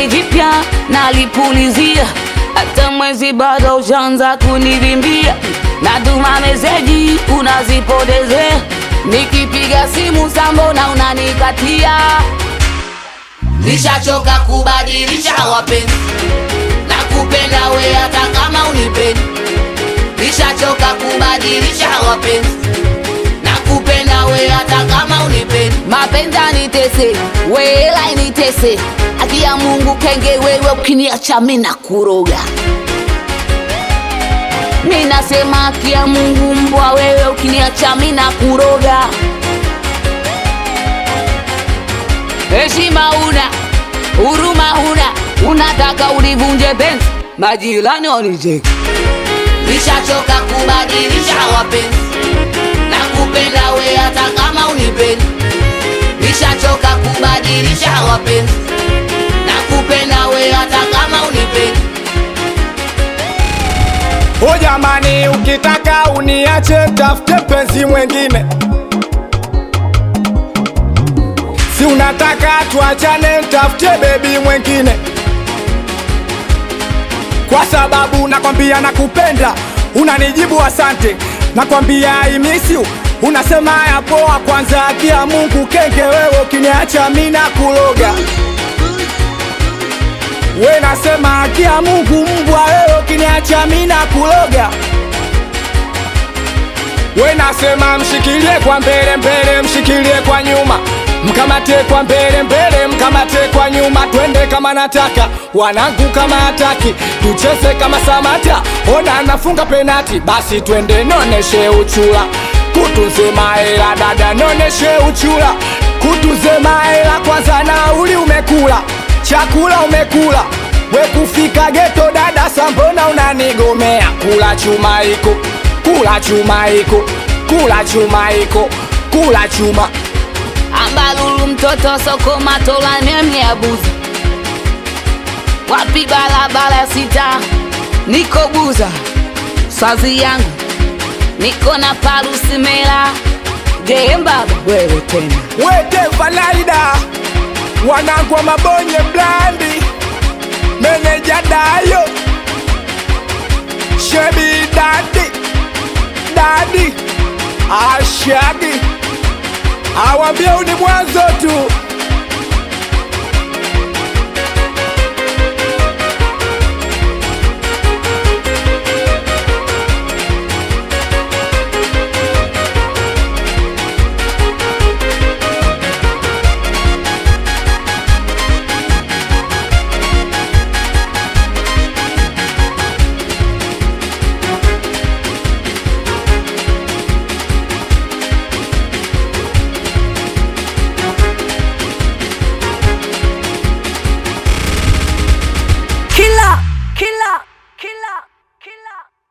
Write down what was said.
gari jipya nalipulizia, hata mwezi bado ushaanza kunivimbia, natuma meseji unazipotezea, nikipiga simu sambona unanikatia. Nishachoka kubadilisha wapenzi, nakupenda we hata kama unipendi. Nishachoka kubadilisha wapenzi, nakupenda we hata kama unipendi. Mapenzi anitese, we hela initese, haki ya Mungu kenge, wewe ukiniacha mimi nakuroga. Mimi nasema haki ya Mungu mbwa, wewe ukiniacha mimi nakuroga. Heshima una, huruma huna, unataka ulivunje penzi, majirani wanicheke. Nishachoka kubadilisha wapenzi, nakupenda we hata kama unipendi. Nishachoka kubadilisha wapenzi, nakupenda we hata kama unipendi. O jamani, ukitaka uniache tafute mpenzi mwengine, si unataka tuachane, tafute bebi mwengine, kwa sababu nakwambia nakupenda, unanijibu asante, nakwambia I miss you, unasema ya poa. Kwanza haki ya Mungu kenge, wewe ukiniacha mimi nakuloga. We nasema haki ya Mungu mbwa, wewe ukiniacha mimi nakuloga. We nasema mshikilie kwa mbele mbele, mshikilie kwa nyuma, mkamate kwa mbele mbele, mkamate kwa nyuma, twende kama nataka, wanangu kama hataki, tucheze kama Samata, ona nafunga penati, basi twende noneshe uchula, kutunze mahela dada, noneshe uchula, kutunze mahela kwanza, nauli umekula, chakula umekula, we kufika geto dada, sambona unanigomea, kula chuma iko kula chuma iko kula chuma iko kula chuma Ambalulu mtoto soko matola memi abuza wapi barabara sita niko buza swazi yangu niko na parusi mela jembaba wewe tena wete valaida wanangu wa mabonye blandi meneja dayo shebi dadi dadi ashadi awambia uni mwanzo tu